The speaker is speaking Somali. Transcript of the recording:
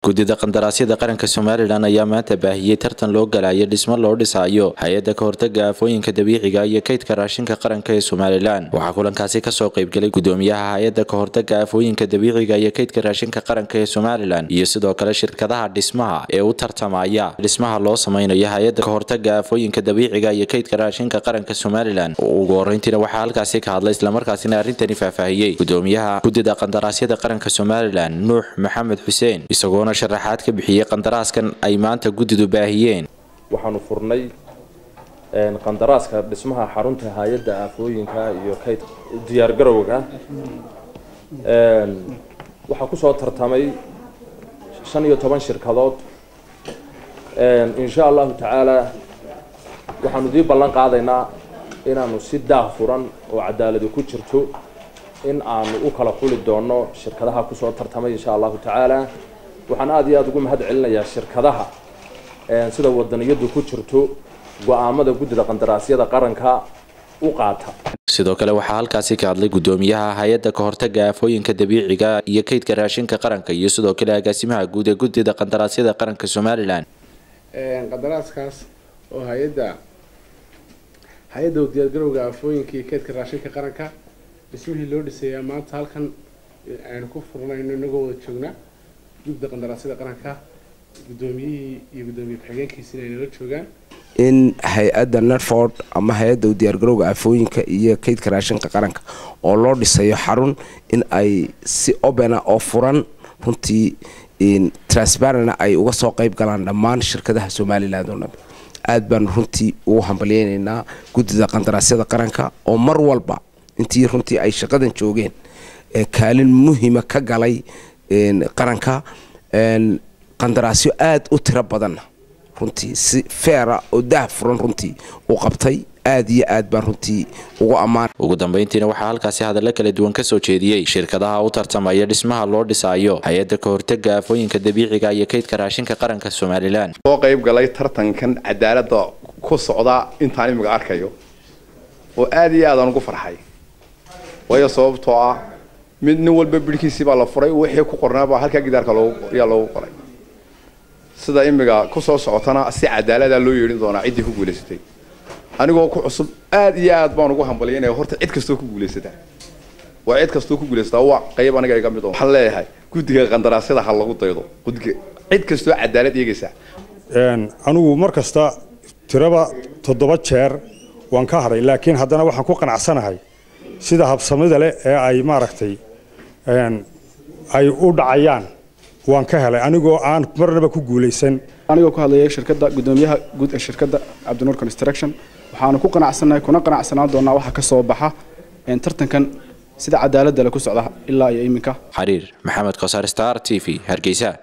guddida qandaraasyada qaranka somalilan ayaa maanta baahiyey tartan loo galayo dhismo loo dhisaayo hay-adda ka hortaga aafooyinka dabiiciga iyo kaydka raashinka qaranka ee somalilan waxaa kulankaasi kasoo qaybgelay gudoomiyaha hay-adda ka hortaga aafooyinka dabiiciga iyo kaydka raashinka qaranka ee somalilan iyo sidoo kale shirkadaha dhismaha ee u tartamaya dhismaha loo sameynayo hay-adda ka hortaga aafooyinka dabiiciga iyo kaydka raashinka qaranka somalilan ugu horeyntiina waxaa halkaasi ka hadlay islamarkaasina arrintani faahfaahiyey gudoomiyaha guddida qandaraasyada qaranka somalilan nuux maxamed xuseen isagoona sharaxaad ka bixiyey qandaraaskan ay maanta guddidu baahiyeen waxaanu furnay qandaraaska dhismaha xarunta hay-adda aafooyinka iyo kayd diyaargarowga waxaa kusoo tartamay shan iyo toban shirkadood insha allahu tacaala waxaanu dii ballan qaadaynaa inaanu si daah furan oo cadaaladi ku jirto in aanu u kala xuli doono shirkadaha kusoo tartamay insha allahu tacaala waxaan aada iyo aada ugu mahad celinayaa shirkadaha sida wadaniyadu ku jirto go-aamada guddida qandaraasyada qaranka u qaata sidoo kale waxaa halkaasi ka hadlay gudoomiyaha hay-adda ka hortaga aafooyinka dabiiciga iyo kaydka raashinka qaranka iyo sidoo kale agaasimaha guud ee guddida qandaraasyada qaranka somalilan qandaraaskaas oo hay-adda hay-adda diyaargarowga aafooyinka iyo kaydka raashinka qaranka dhismihii loo dhisayaa maanta halkan aynu ku furnayno inagoo wada joognaa guddida qandaraasyada qaranka guddoomiyihii iyo guddoomiye ku-xigeenkiisina ay nala joogaan in hay-adda netford ama hay-adda diyaargarowga aafooyinka iyo kaydka raashinka qaranka oo loo dhisayo xarun in ay si obena oo furan runtii transparentna ay uga soo qayb galaan dhammaan shirkadaha somalilan oo dhan aada baanu runtii ugu hambalyeynaynaa guddida qandaraasyada qaranka oo mar walba intii runtii ay shaqadan joogeen kaalin muhima ka galay qaranka qandaraasyo aada u tiro badanna runtii si feera oo dah furan runtii u qabtay aada iyo aad baan runtii ugu ammaan ugu dambeyntiina waxaa halkaasi hadallo kala duwan kasoo jeediyey shirkadaha u tartamaya dhismaha loo dhisaayo hay-adda ka hortaga aafooyinka dabiiciga iyo kaydka raashinka qaranka somalilan soo qayb galay tartankan cadaalada ku socda intaan imiga arkayo oo aada iyo aadaan ugu farxay waayo sababtoo ah mid nin walba bidhkiisii baa la furay wixii ku qornaabaa halkaa gidaarka yaa loogu qoray sida imiga kusoo socotana si cadaalada loo yeedhin doonaa ciddii ku guulaysatay anigoo ku cusub aad iyo aad baan ugu hambalyaynaya horta cid kastoo ku guulaysataa waa cid kastoo ku guulaysataa waa qayb aniga iga mid waxaan leeyahay guddiga qandaraasyada ha lagu daydo guddiga cid kastoo cadaalad eegaysa anigu mar kasta tiraba toddoba jeer waan ka hadhay laakiin haddana waxaan ku qanacsanahay sida habsamida leh ee ay maaragtay ay u dhacayaan waan ka helay anigoo aan marnaba ku guulaysan anigoo ku hadlayay shirkadda guddoomiyaha guud ee shirkadda cabdinuur construction waxaanu ku qanacsannahay kuna qanacsanaan doonaa waxa ka soo baxa tartankan sida cadaaladda le ku socda ilaa iyo iminka xariir maxamed kosaar star t v hargeysa